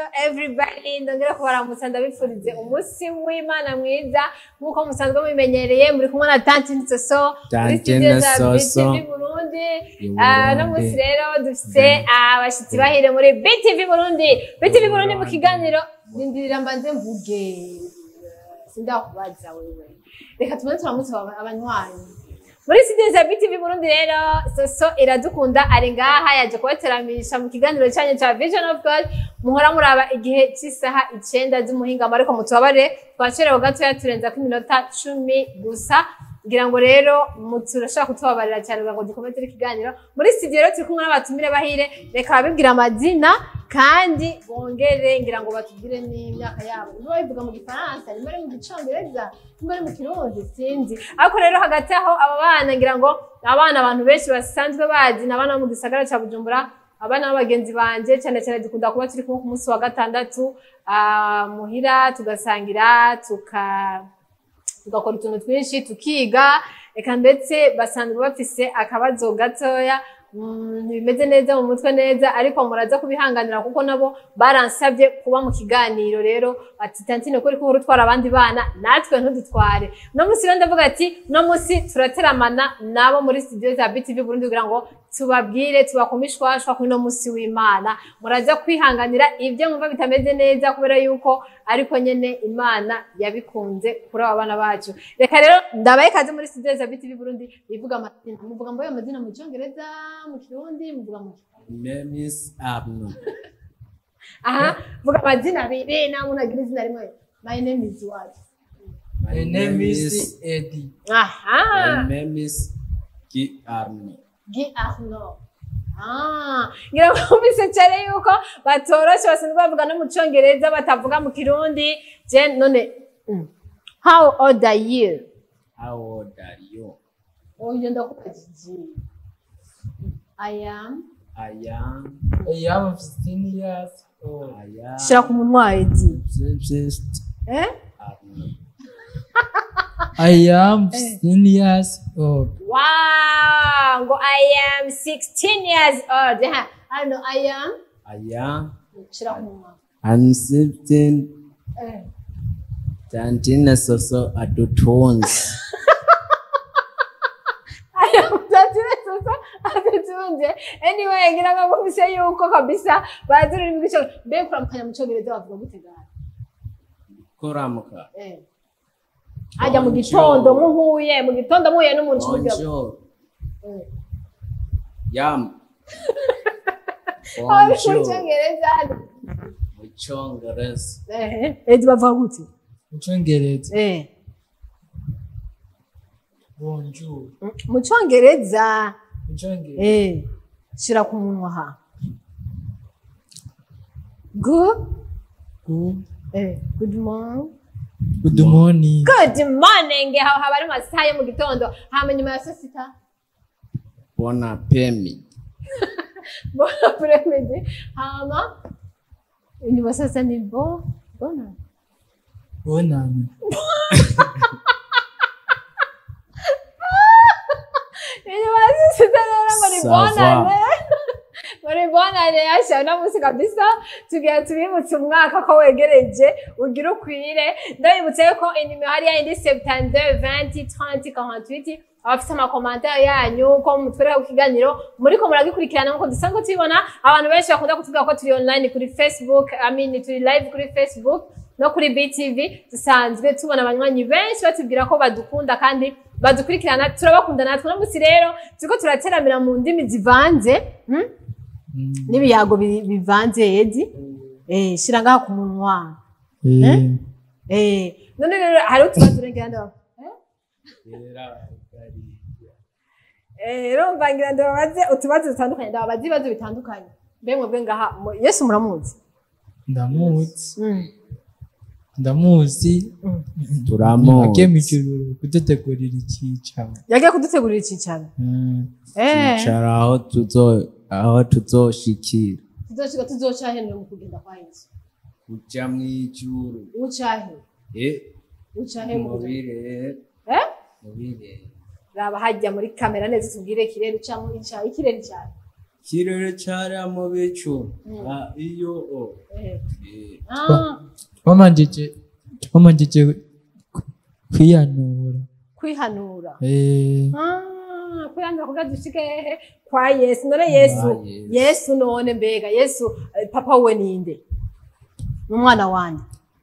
everybody ndongera kubaramutsa ndabifurize umunsi w'imana mwiza nk'uko musanzwe mubimenyereye muri kumwe na tanti nsoso muri Tanti studio za Nsoso. BTV Burundi I Ah, no Burundi. munsi rero dufite abashitsi bahire muri BTV Burundi BTV Burundi mu kiganiro ndindirira mbanze mvuge sindakubaza wewe reka tubanze turamutse aba- abanywanyi muri studio za BTV Burundi rero Soso iradukunda ari ngaha yaje kubateramisha mu kiganiro cyanyu cya Vision of God muhora muraba igihe cy'isaha icenda z'umuhingamo ariko mutubabare twacerewe gatoya turenza ko iminota cumi gusa ngira ngo rero mu- turashobora kutubabarira cyane kugira ngo dukomeze ikiganiro muri studio rero turi kumwe n'abatumire bahire reka babibwira amazina kandi bongere ngira ngo batubwire n'imyaka yabo niba babivuga mu gifaransa niba ari mu gicongereza niba ari mu kirundi sinzi ariko rero hagati aho aba bana ngira ngo abana abantu benshi basanzwe bazi ni abana bo mu gisagara cya bujumbura abana b'abagenzi banje cyane cyane dukunda kuba turi kumwe ku munsi wa gatandatu ah, muhira tugasangira tuka tugakora utuntu twinshi tukiga reka ndetse basanzwe bafise akabazo gatoya mm, ntibimeze neza mu mutwe neza ariko muraza kubihanganira kuko nabo baransabye kuba mu kiganiro rero ati tantine kuri kuba utwara abandi bana natwe ntudutware uno munsi rero ndavuga ati uno munsi turateramana nabo muri studio za BTV Burundi kugira ngo tubabwire tubakomishwashwa kuri uno munsi w'Imana muraza kwihanganira ibyo mwumva bitameze neza kubera yuko ariko nyene Imana yabikunze kuri aba bana bacu reka rero ndabaye kaze muri studio za BTV Burundi bivuga amazina muvuga mboye amazina mu cyongereza mu kirundi muvuga mu Memis Abnu. aha vuga amazina abiri nta muntu agira izina rimwe my name is what My name is Eddie. aha My name is Ki Army. Gi Arno. Ah, ngira ngo mwumvise cyane yuko batoroshe basanzwe bavuga no mu cyongereza batavuga mu kirundi je none mm. how old are you How old are you? oyo ndakubajije I am I am. I am 15 years old. I am. shira ku munwa edi Subsist eh Army. I am 15 years old. wow ngo I am 16 years old ha ano I am I am. shira ku munwa I'm 16. eh Tantina Soso Adotons. atutunze anyway ngira ngo mwumvise yuko kabisa bazi ururimi rw'ico mbe kuramukanya mu cyongereza bavuga gute gana Koramuka. eh ajya mu gitondo muhuye mu gitondo muhuye n'umuntu kimubwira Bonjour. Eh. Yam. Aba ari mu Bonjour. cyongereza Mu Cyongereza. eh edi bavuga gute Mu Cyongereza. eh Bonjour. mu cyongereza Mu Cyongereza. eh shira ku munwa ha good Good. eh good morning Good morning. good morning aho haba ari mu masaha yo mu gitondo hama nyuma ya saa sita Bona Pemi. Bon après-midi. Hama. Inyuma sasa ni bo. Bona. Bonani. Inyuma sasa rero ngo ni Ça bonane. Ngo ni bonane yasha na musi kabisa tugiye tubibutse umwaka ko wegereje ugira ukwire ndabibutse ko inimero hari yindi 72 20 30 48 abafite amakomantere yanyu ko mutwereka ku kiganiro muriko muragikurikirana nkuko dusanzwe tubibona abantu benshi bakunda kutubwira ko turi online kuri facebook I mean turi live kuri facebook no kuri BTV dusanzwe tubona abanywanyi benshi batubwira ko badukunda kandi badukurikirana turabakunda natwe no munsi rero turiko turateramira mu ndimi zivanze hmm? Mm. n'ibiyago bi- bivanze edi eh shira ngaha ku munwa Eh. eh none rero hari utubazo ngira ndo eh rero mvangira ndababaze utubazo dutandukanye ndababaze ibibazo bitandukanye mbe mwebwe ngaha mu- Yesu muramuzi Ndamuzi. mm. Ndamuzi. Turamuzi. Agiye mu ijuru kudutegurira icyicaro. yagiye kudutegurira icyicaro Mm. eh Icara aho tuzo aho tuzoshikira. tuzoshika tuzocahe mu kugenda kwa Yesu Kuja mw'ijuru. ucahe Eh. ucahe mu kugenda Mubire. eh Mubire. raba hajya muri kamera neza tubwire ikirere ucamo icahe ikirere cyane ikirere cariya mu bicu Ah, iyo o Eh. Eh, Ah, twamanjije twamanjije ku- kwiyanura kwihanura Eh, Ah, kwihanura kugira dushike hehe kwa yesu none yesu Kwa Yesu. yesu none mbega yesu eh, papa we ninde n'umwana wanje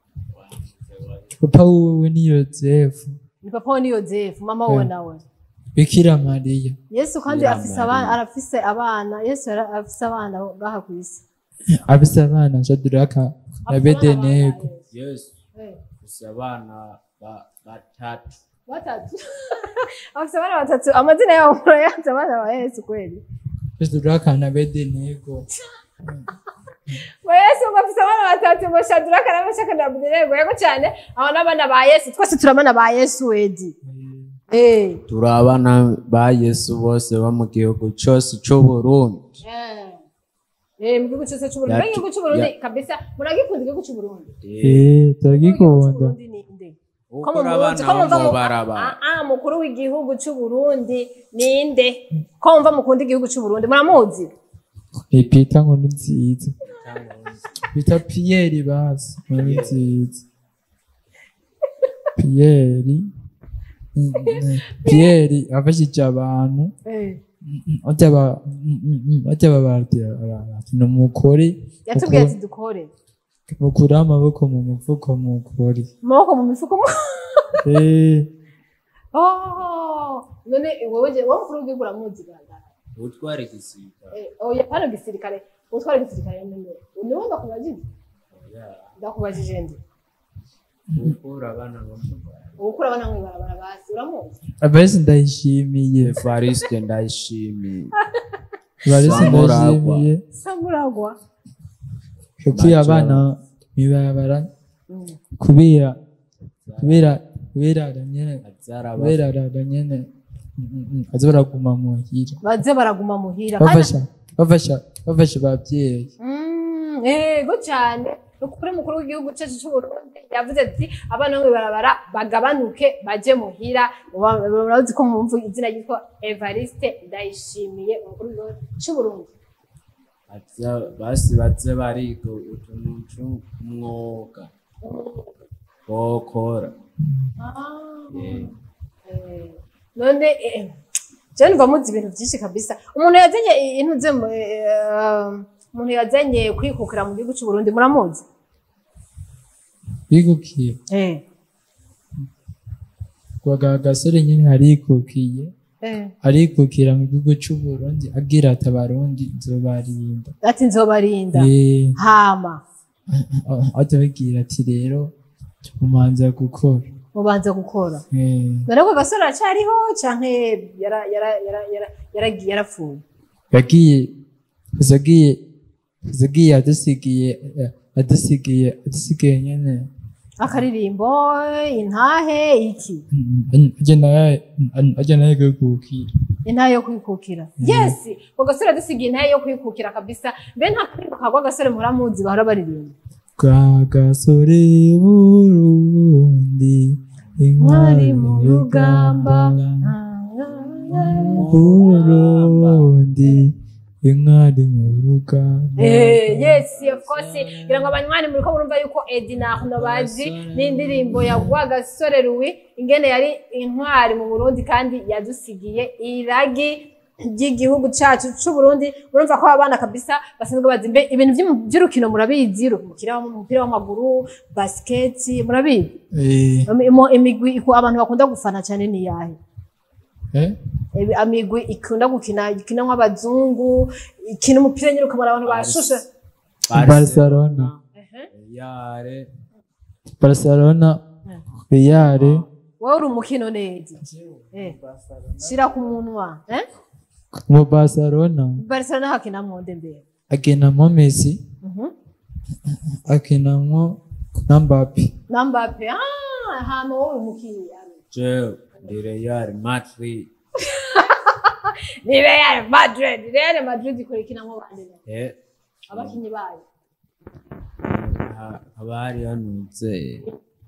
papa wiwe ni yozefu ni papa we ni yozefu mama we Eh. nawe bikira mariya yesu kandi Bikira afise Mariya. abana arafise abana yesu yara- afise abana ngaha ku isi abise abana shadiraka na Afise abana bedenego bangahe? yesu Eh, gusa abana ba- batatu batatu afise abana batatu amazina yabo murayanze abana ba yesu kweli shadiraka na bedenego ngo yesu ngo afise abana batatu ngo shaduraka na meshaki na abedenego yego cyane abo n'abana ba yesu twese turi abana ba yesu wedi Eh. turi abana ba yesu bose bo mu gihugu cyose c'uburundi Eh, mu gihugu cyose cy'uburundi Yatu- mbega igihugu cy'uburundi kabisa muragikunda igihugu cy'uburundi Eh, turagikunda Cy'uburundi ni nde ko ukora mumuzi abana ko mumva bo mu mu baraba Ah, ah, mukuru w'igihugu cy'uburundi ninde ko mumva mukunda igihugu cy'uburundi muramuzi ni pita nkuru nziza bita piyeri basi nkuru nziza piyeri Mm, mm, piyeri afashije abantu bajya ba- mm, mm, mm, bajya babatira abantu ni umukore yatubwiye ati dukore mukure amaboko mu mufuko mukore amaboko mu mifuko mu- Eh, Oh, none wowe je- wowe mukuru w'igihugu uramuzi gandara utwara igisirikare Eh, oya hano gisirikare utwara igisirikare nyine niwe ndakubajije ndakubajije ndi ukura abana bo mu baraba ubukura abana mwe barabara basi uramuzi abahisi ndayishimiye evariste ndayishimiye abahisi Samuragwa. ndayishimiye samuragwa kuko iyo abana mibarabara kubera kubera kubera nyene azaraba kubera rara nyene mm, mm, mm, aza baraguma muhira baze baraguma muhira kandi bafasha bafasha bafasha abavyeyi Mm, yego cyane ukuri mukuru w'igihugu cyacu cy'uburundi yavuze ati abana bo barabara bagabanuke baje muhira Uba- urazi ko mumvu izina ryitwa evariste ndayishimiye umukuru w'igihugu cy'uburundi Aza- basi baze bariga utuntu tw'umwuga bokora Eh, Eh, none eh, je numva muzi ibintu byinshi kabisa umuntu yazanye intuze mu- eh, umuntu yazanye kwikukira mu gihugu cy'uburundi muramuzi bigukiye eh. kwa gasore nyene harikukiye eh. arikukira mu gihugu c'uburundi agira ati abarundi nzobarinda ati nzobarinda Eh, hama atubwira ati rero umanza gukora mubanza gukora Eh, none ko gasore aracariho canke yara- yara- yara- yara- yaragiye yarapfuye yagiye yagiye yagiye adusigiye eh, adusigiye adusigiye nyene akaririmbo intahe iki ajya naye gukukira intahe yo kwikukira yes ko gasore adusigiye intahe yo kwikukira kabisa mbe nta karirimbo kagwa gasore muhora bahora baririmba kwa gasore burundi mwari mu rugamba burundi inkwari mu rugamba Eh, yes of course ngira ngo abanywanyi muriko murumva yuko Edi na Arno bazi n'indirimbo ya Rwagasore Louis ingene yari intwari mu Burundi kandi yadusigiye iragi ry'igihugu cacu c'u Burundi murumva ko abana kabisa basanzwe bazi mbe ibintu vy'umu- vy'urukino murabizi umupira umupira w'amaguru basket murabizi Eh, Imo- imigwi iku- abantu bakunda gufana cyane ni yahe eh? Ebi- amigwi ikunda gukina ikina nk'abazungu ikina umupira nyine ukabona abantu bashushe barcelona yare barcelona reale wowe uri umukino neza Eh, shira ku munwa eh? mu barcelona barcelona hakinamwo nde mbere akinamo messi Mhm. akinamo na mbappe na mbappe ah, hama wowe umukino jewe ndi real madrid ni real madrid real madrid ikora ikinamwo bande nde? Eh, abakinyi bayo ha- haba hariho nuze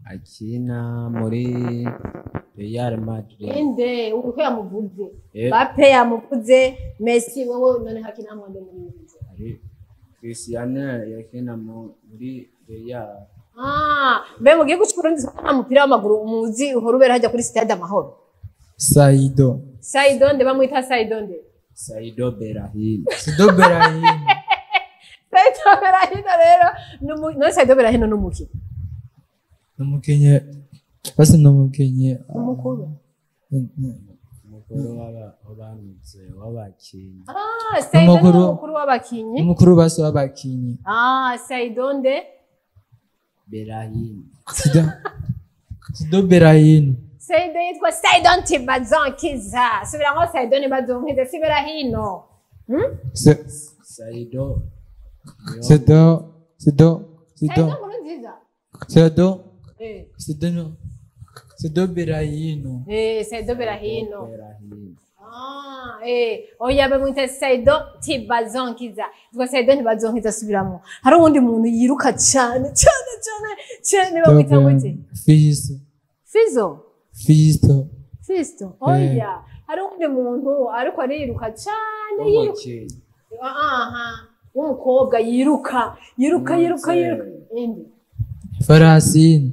akina muri Real Madrid inde uko yamuvuze Eh. bape yamuvuze messi wowe none hakina mwande muri iyi nzu ari Cristiano yakina mu- muri Real ah mbe mu gihugu cy'uburundi nta mupira w'amaguru muzi uhora ubera hajya kuri stade amahoro saido saidonde bamwita saidonde Saido Berahino sido berahino saido berahino rero numu- none saido berahino n'umukino numukenye basi numukenye umukuru umukuru w'aba- w'abamize w'abakinnyi ah saido ni Umukuru- umukuru w'abakinyi umukuru basi w'abakinyi ah saidonde Berahino sido sido berahino saido yitwa saidon tibazonkiza subiramo saidon tibazonkiza si berahino hmm? Se- Saido niyo- sido sido saido sido nkuru nziza sido eh sido no sido berahino eh saido berahino Berahino Ah, eh, oya bamwita Saido Tibazonkiza. Twa Saido Tibazonkiza subiramo. Hari uwundi muntu yiruka cyane cyane cyane cyane bamwita gute? fisto Fizo. fisto Fisto. Oya. Hari uwundi muntu ariko ariruka cyane yiruka. w'umukinnyi Aha. W'umukobwa yiruka, yiruka, yiruka, yiruka. Indi. farasini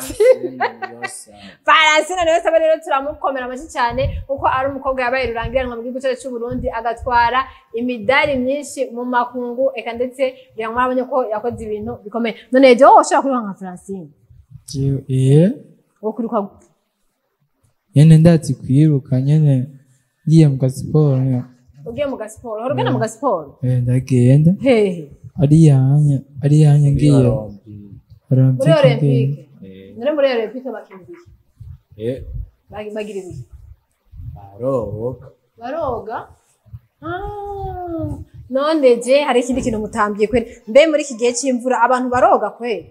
Faransina niwe saba rero turamukomera amashyi cyane kuko ari umukobwa yabaye rurangiranwa mu gihugu cyacu cy'u Burundi agatwara imidari myinshi mu makungu eka ndetse kugira ngo murabone ko yakoze ibintu bikomeye none jewe woshobora kuriruka nka Francine Jewe- eh wo kuriruka gute? nyene ndazi kwiruka nyene ngiye mu gasiporo nyene. ugiye mu gasiporo uhora ugenda mu gasiporo Eh, ndagenda hehe ari yanya ari yanya ngiye muri olympique olympique none muri olympique bakina ibiki Bag- bagira ibiki baroga baroga Ah, none je hari ikindi kintu mutambiye kweri mbe muri iki gihe cy'imvura abantu baroga kweri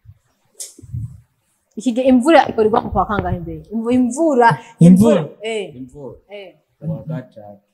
iki gihe imvura ikorerwa mu kwa kangahe mbere Imvu- imvura Imvura? eh imvura eh kuwa gatatu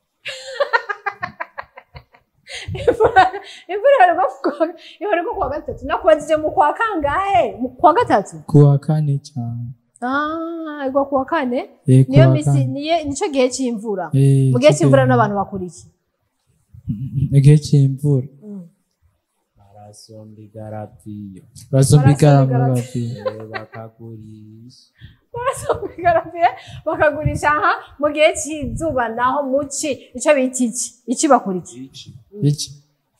imvura imvura ikorerwa mu kwa- ikorerwa ku wa gatatu nakubajije mu kwa kangahe mu kwa gatatu kuwa kane cyane ah igwa ku wa kane Eh, niyo kuwa misi kane. niyo nico gihe cy'imvura Eh, mu gihe ico cy'imvura gihe- n'abantu bakora iki Mm, igihe cy'imvura barasomba igaraviyo basomba ikaramu Barasomba bagiye Eh, bakagurisha barasohoka bakagurisha aha mu gihe cy'izuba naho muci icyo bita iki iki bakora iki iki iki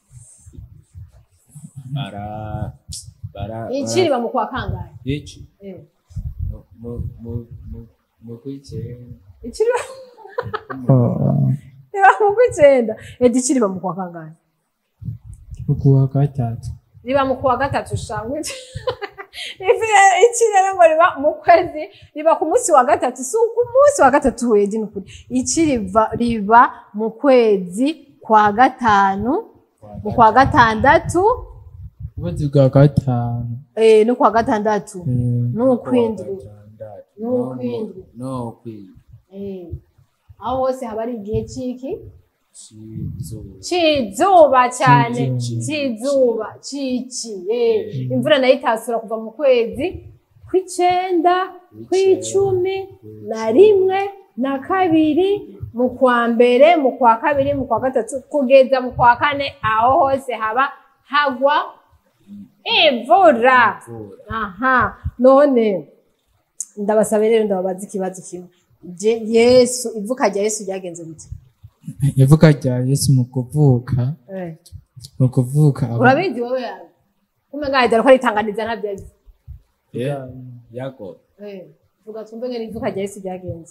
bara bara iki riba mu kwa kangahe iki Eh, mu mu mu mu- mu kw'icyenda iki riba Oh, riba mu kw'icyenda edi iki riba mu kwa kangahe kuwa gatatu riba mu kwa gatatu shangwe iki rero ngo riba mu kwezi riba ku munsi wa gatatu si ku munsi wa gatatu wedi ni ukuri iki riva riba mu kwezi kwa gatanu mu kwa gatandatu ukwezi kwa gatanu eh, no kwa gatandatu Eh, n'ukwindwi gatandatu N'ukwindwi. no kwindwi Eh, aho hose haba ari igihe cy'iki cy'izuba cy'izuba cyane Cy'izuba. cy'izuba cy'iki eh, imvura nayo itasura kuva mu kwezi kw'icenda kw'icumi na rimwe na kabiri mu kwa mbere mu kwa kabiri mu kwa gatatu kugeza mu kwa kane aho hose haba hagwa imvura imvura aha none ndabasaba rero ndababaza ikibazo kimwe Je- yesu ivuka rya yesu ryagenze gute ivuka rya yesu mu kuvuka Eh, mu kuvuka aba- urabizi wowe yawe kumenga dore ko aritanganiza ntabyo azi Eh, yago Eh, vuga twumve ngene ivuka rya yesu ryagenze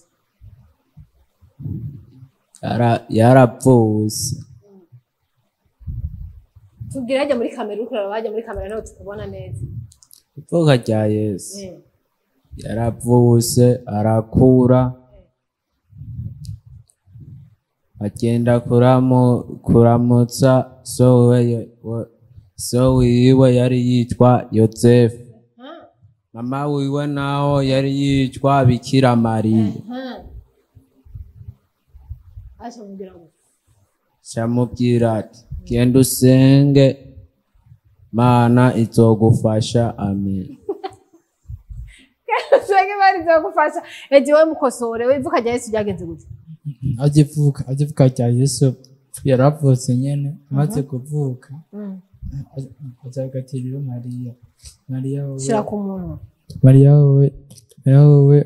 Yara- yarapfuse tubwire hajya muri kamera uriko uraraba hajya muri kamera nawe tukubona neza ivuka rya yesu Eh, yaravuse arakura agenda kuramu, kuramutsa so we, wa- so wiwe yari yitwa yosefu ah, mama wiwe naho yari yitwa bikira mariya ah. aca mubwira ngo camubwira ati genda usenge mana izogufasha amen twege barize gufasha edi wowe mukosore wivuka rya yesu ryagenze gute agivuka agivuka rya yesu yaravutse nyene amaze kuvuka aza agatirira mariya mariya wowe shira ku munwa mariya wowe mariya wowe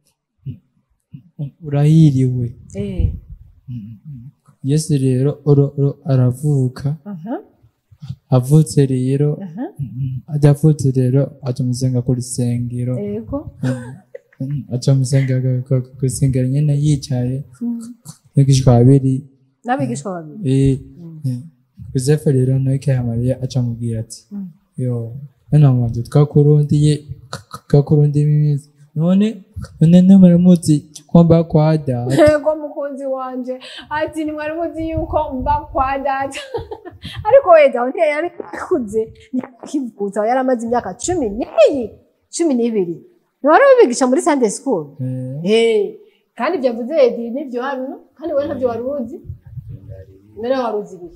urahiriwe eh yesu rero oro- oro aravuka aha avutse rero aha ajya avutse rero aca musenga ku rusengero ego aca musenga ku rusengero nyene yicaye n'igishwa babiri n'abigishwa babiri Eh, eh, yosefu rero nawe kaya mariya aca amubwira ati Mm. yo mwana wanje twakurundiye twakurundiye iminsi none none ntimuramuzi ko mba kwa data ego mukunzi wanje ati nimwari muzi yuko mba kwa data ariko wenda aho ntiyari akuze ntiyakivutse aho yari amaze imyaka cumi n'iyi cumi n'ibiri ntiwari ubigisha muri sunday school Eh, Eh, kandi ibyo avuze edi nibyo hano kandi wowe ntabyo wari uzi mbere wari uzi ibihe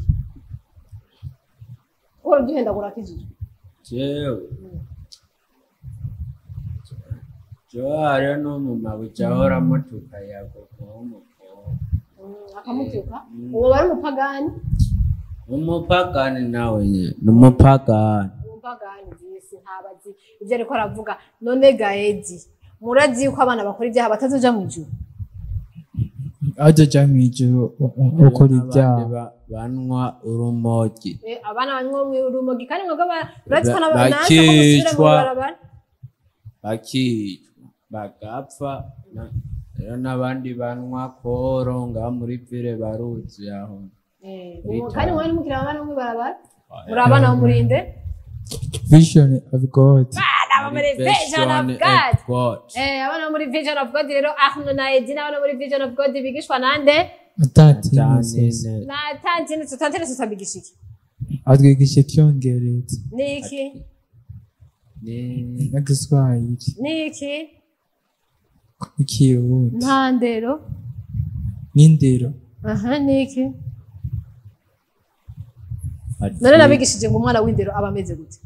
uhora uduhendagura akijije jewe jewe hariho n'umumama uca ahora amutuka yagogo w'umukobwa akamutuka uwo wari umupagani umupagani nawe nyene ni umupagani umupagani zisi ntabazi ibyo ariko aravuga none gaedi murazi yuko abana bakora ibyaha batazoja mu ijuru azoja mw'ijuru u- u- ukora N'abandi ibyaha ba- banywa urumogi Eh, abana banywa mu urumogi kandi mwebwe ba- urazi ko Ba- n'aba- natwe ko musubira mu bakicwa. ibarabara bakicwa bagapfa na- rero n'abandi banywa koro ngaha muri vile baruzi aho Eh, Muri ubu- kandi town. mwari mukiri abana bo mu ibarabara muri abana bo murinde vision of god abana bo muri vision of Vision god of God. Eh, abana bo muri vision of god rero ahno na edi n'abana bo muri vision of god bigishwa nande atatinezeza Tanine. na tantine tutantine tutabigisha iki atwigisha icyongereza niki Ni- n'igiswahili niki n'ikirundi ntandero n'indero aha niki ati- none nabigishije ngo umwana w'indero aba ameze gute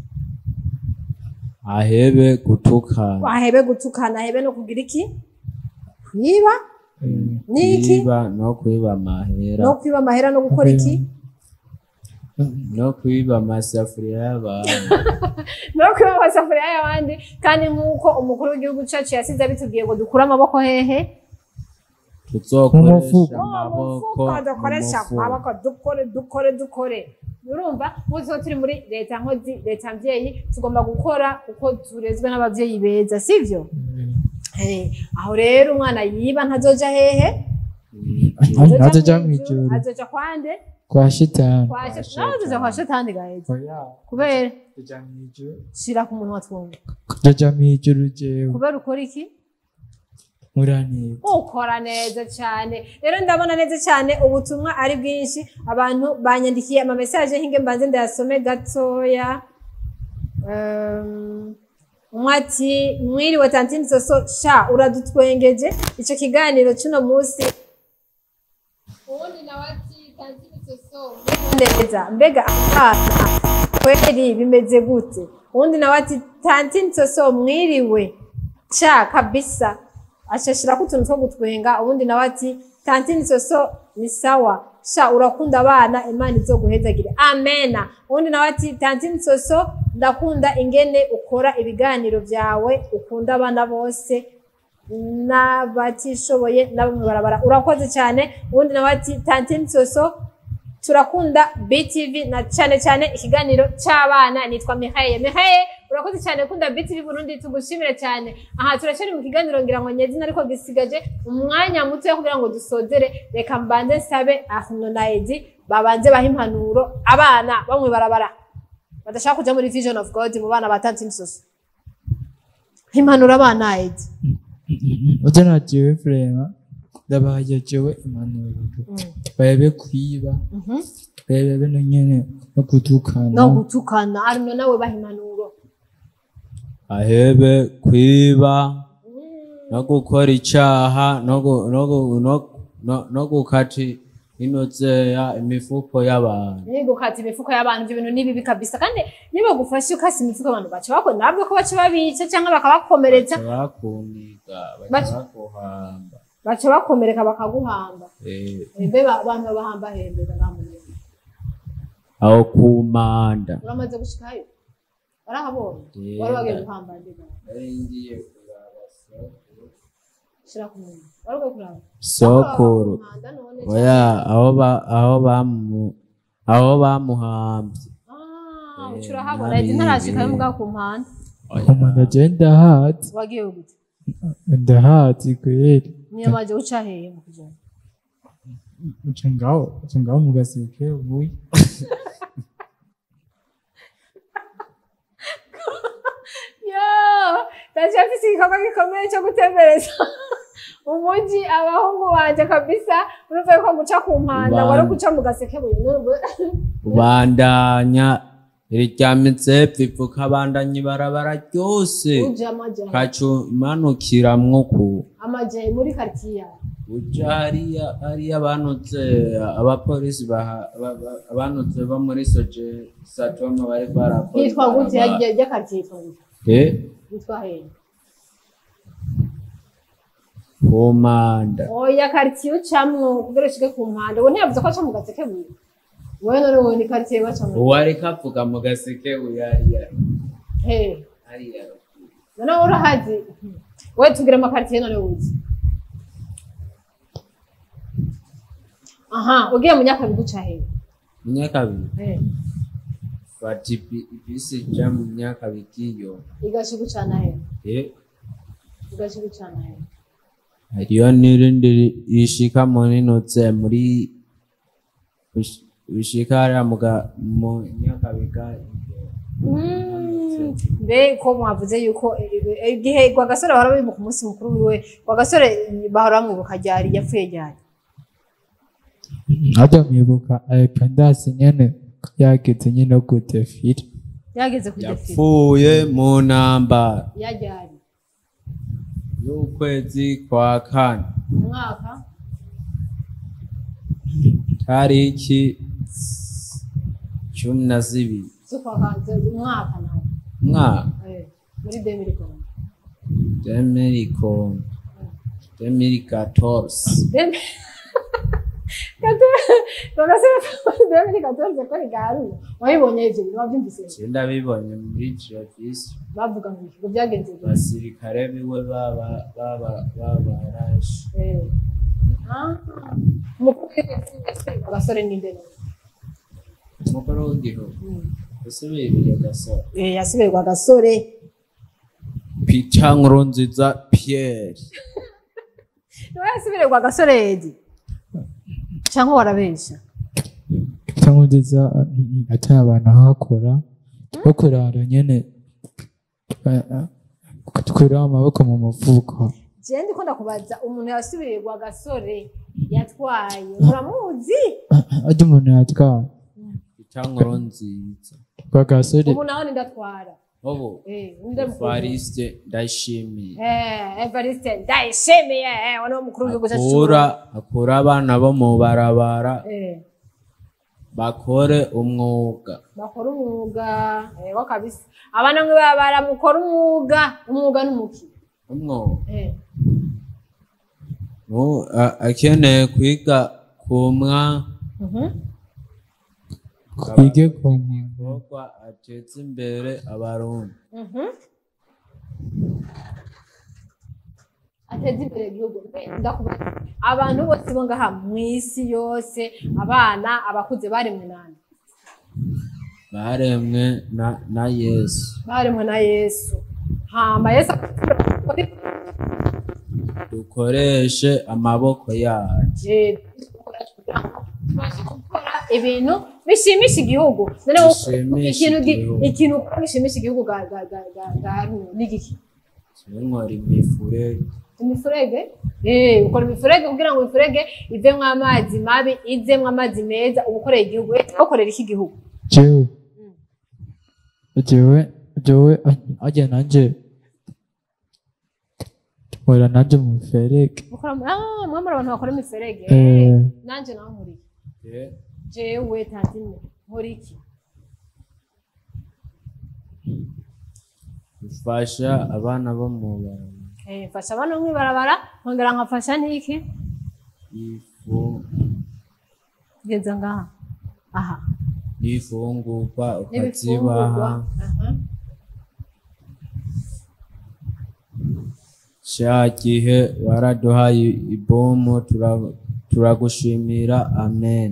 ahebe gutukana wahebe gutukana ahebe no kugira iki kwiba Eh, niki kwiba no kwiba amahera no kwiba amahera no gukora iki no kwiba amasafuriya y'abantu no kwiba amasafuriya y'abandi kandi nk'uko umukuru w'igihugu cyacu yasize abitubwiye ngo dukure amaboko hehe Mu tuzokoresha mufuka. amaboko umufuka dukoresha mu mufuka. amaboko dukore dukore dukore urumva nk'uko tuba turi muri leta nkozi leta mbyeyi tugomba gukora uko turezwe n'ababyeyi beza sibyo Eh, aho rero umwana yiba ntazoja hehe Ah, ntazoja mw'ijuru azoja kwande kwa shitani kwa nawe azoja kwa shetani gaheza Oya, kubera tuja mw'ijuru shira ku munwa twumva tuja mw'ijuru jewe kubera ukora iki muraneza ukora neza cyane rero ndabona neza cyane ubutumwa ari bwinshi abantu banyandikiye amamesaje hinge mbanze ndayasome gatoya Um, umwe ati mwiriwe tantini soso sha uradutwengeje icyo kiganiro cy'uno munsi ubundi nawe ati tantini soso neza mbega abana kweri bimeze gute ubundi nawe ati tantini soso mwiriwe sha kabisa ashashirako utuntu two gutwenga ubundi nawe ati tantini soso ni sawa sha urakunda abana imana izoguhezagire amena ubundi nawe ati tantini soso ndakunda ingene ukora ibiganiro byawe ukunda abana bose n'abatishoboye n'abo mu barabara urakoze cyane ubundi nawe ati tantini soso turakunda btv na cyane cyane ikiganiro cy'abana nitwa mihaye mihaye urakoze cyane kunda btv burundi tugushimire cyane aha turacyari mu kiganiro ngira ngo nyezina ariko gisigaje umwanya muto kugira ngo dusozere reka mbanze nsabe ahno na edi babanze baha impanuro abana bamwe barabara badashaka kuja muri vision of god mu bana ba tantini soso impanuro abana edi uja na jewe vrema ndabahaye jewe impanuro bayabe kwiba Mhm. bayabe no nyene no gutukana no gutukana arino nawe baha impanuro ahebe kwiba no gukora icaha no gu- no gu- no- no- no gukati inozeya imifuko y'abantu ni gukata imifuko y'abantu ibyo bintu ni bibi kabisa kandi niba gufashe ukasa imifuko abantu baca bakora ntabwo ko baca babica cyangwa bakabakomeretsa baca bakuniga baca Baca- bakuhamba baca bakomereka bakaguhamba Eh, mbe ba- abantu babahamba hembe baramuneza aho ku manda uramaze gushikayo warahabonye Yeah. wari wagiye guhamba ndiga nari ngiye kuraba sokuru shira ku muntu wari ugiye kuraba sokuru Umuhanda none oya aho ba- aho bamu aho bamuhambye Ah, Eh, uca urahabona nari iti ntarashikayo ibi. mbwa ku mpanda umuntu agenda hati wagiye gute ndahati kweli niyo maje uca hehe mu kujana uca ngaho uca ngaho mu gaseke ubuye yo ndacafise igikorwa gikomeye cyo gutembereza umuji abahungu banje kabisa urumva yuko guca ku mpanda Bande. wari guca mu gaseke buye n'ubu ubandanya iryamitse pfifuka bandanya ibarabara ryose uje amaje kaca umanukiramwo ku amaje muri quartier yawe uja hariya hariya banutse abapolisi baha- ba- ba- banutse bo muri soje satoma bari barakora hitwa gute ibarabara. yarya quartier hitwa gute Eh, hitwa hehe ku manda oya quartier ucamwo kugira ushike ku mpanda ubu ntiyavuze ko aca mu gaseke buye wowe none wowe ni quartier bacamwo uwari kavuga mu gaseke uyariya hehe hariya none wowe urahazi wowe tugira amakaritiye none wuzi aha ugiye mu nyakabiga uca hehe munyakabiri Eh, fata ibi- ibisi ija mu nyakabigiyo igashiga ucana hehe Eh, igashiga ucana hehe hariyo n'irindi rishika muri nutse muri bish- bishika hariya mu ga- mu nyakabiga Mm, mbe ko mwavuze yuko eh, eh, igihe rwagasore bahora bibuka umunsi mukuru wiwe rwagasore bahora bamwibuka ryari yapfuye ryari ajya mwibuka independence nyene yageze nyine yo gutefira yageze ku defile yapfuye mu ntambara yaryari y'ukwezi kwa kane umwaka tariki cumi na zibiri z'ukwa umwaka nawe mwaka Eh, muri demiri kongo demirikom demirigatorisi demiri katorze ko rigaruye wabibonye ivyo bintu wavyumvise ndabibonye muri televisi bavuga ngo ikigo byagenze gute? abasirikare biwe baba- baba- babaraje Eh. Ah, umukuru w'igihugu agasore ninde none? umukuru w'igihugu Mm. usubiriye gasore Eh, yasubirwa agasore peter nkurunziza pierre niwe yasubirwa agasore edi cyangwa warabesha cyangwa nziza atari abantu ahakora bakorara nyene eh, eh, tukura amaboko mu mufuko jewe ndiko ndakubaza umuntu yasubirirwa agasore yatwaye uramuzi ajya umuntu yatwara peter nkurunziza kwa gasore ubu nawe nindatwara ubu Eh, ninde mukuru evariste ndayishimiye Eh, Evariste ndayishimiye eh, wani wo mukuru w'igihugu cyacu akura akura abana bo mu barabara Eh, bakore umwuga bakora umwuga yego kabisa abana mwe baba baramukora umwuga umwuga n'umuki umwuga Eh, Nu- a- akeneye kwiga kumwa mhm. twige ku muntu igikorwa ateza imbere abarundi Mhm. ateza imbere igihugu Mbe, ndakubaza abantu bose bo ngaha mu isi yose abana abakuze baremwe nani baremwe na, na yesu baremwe na yesu hamba yesu akatubwira dukoreshe amaboko yacu Eh, tubashe gukora ibintu bishimisha igihugu None wowe Bishimisha ikintu gi- igihugu. ikintu ukora gishimisha igihugu ga ga ga ga ga Haruna, ni igiki tunkora imifurege imifurege eh ukora imifurege kugira ngo imifurege ivemwo amazi mabi izemwo amazi meza uba ukoreye igihugu Eh, ukorera iki igihugu jewe jewe jewe ajya nanje nkora nanje mu ferege ukora mu- ah mwamara abantu bakora imiferege Eh. nanje nawe nkuriye Eh, jewe tantine nkora iki ufasha abana bo mu barabara Eh, mfasha abana bo mw'ibarabara nkongera nkafasha n'iki ifu kugeza ngaha aha n'ifungurwa n'ibifungurwa ukazibaha Aha. cya gihe waraduhaye ibomu tura- turagushimira amen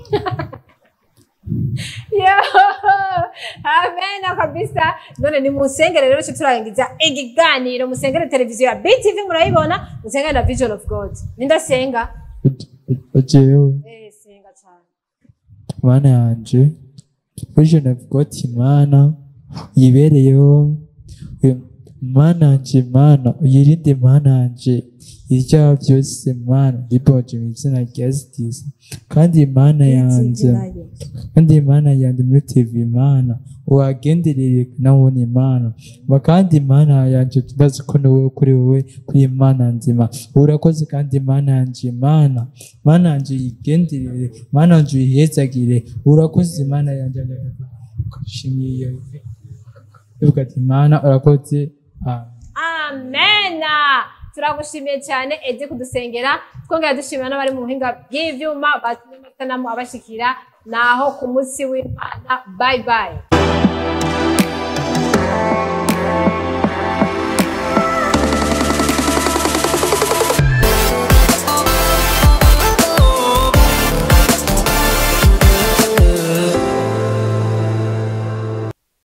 Yo! amena kabisa none ni musengere rero cyo turangiza ikiganiro musengere televiziyo ya BTV murayibona musengere na Vision of God nindasenga jewe eh senga cyane mana yanje vision of god imana yibereyeho uyu- mana yanje mana uyirinde mana yanje ibyaha byose mana riboje mu izina rya sitisi kandi imana yanjye kandi imana yanjye muri tv imana wagenderere nawone imana ma kandi imana yanjye tubazi ko ni wowe kuri wowe kuri imana nzima urakoze kandi imana yanjye imana imana yanjye yigenderere imana yanjye uyihezagire urakoze imana yanjye ukashimiye ivuga ati imana urakoze amen amena turagushimiye cyane edi kudusengera twongera dushimira n'abari mu buhinga bw'ibyuma batumye amasanamu abashikira naho ku munsi w'imana bye bye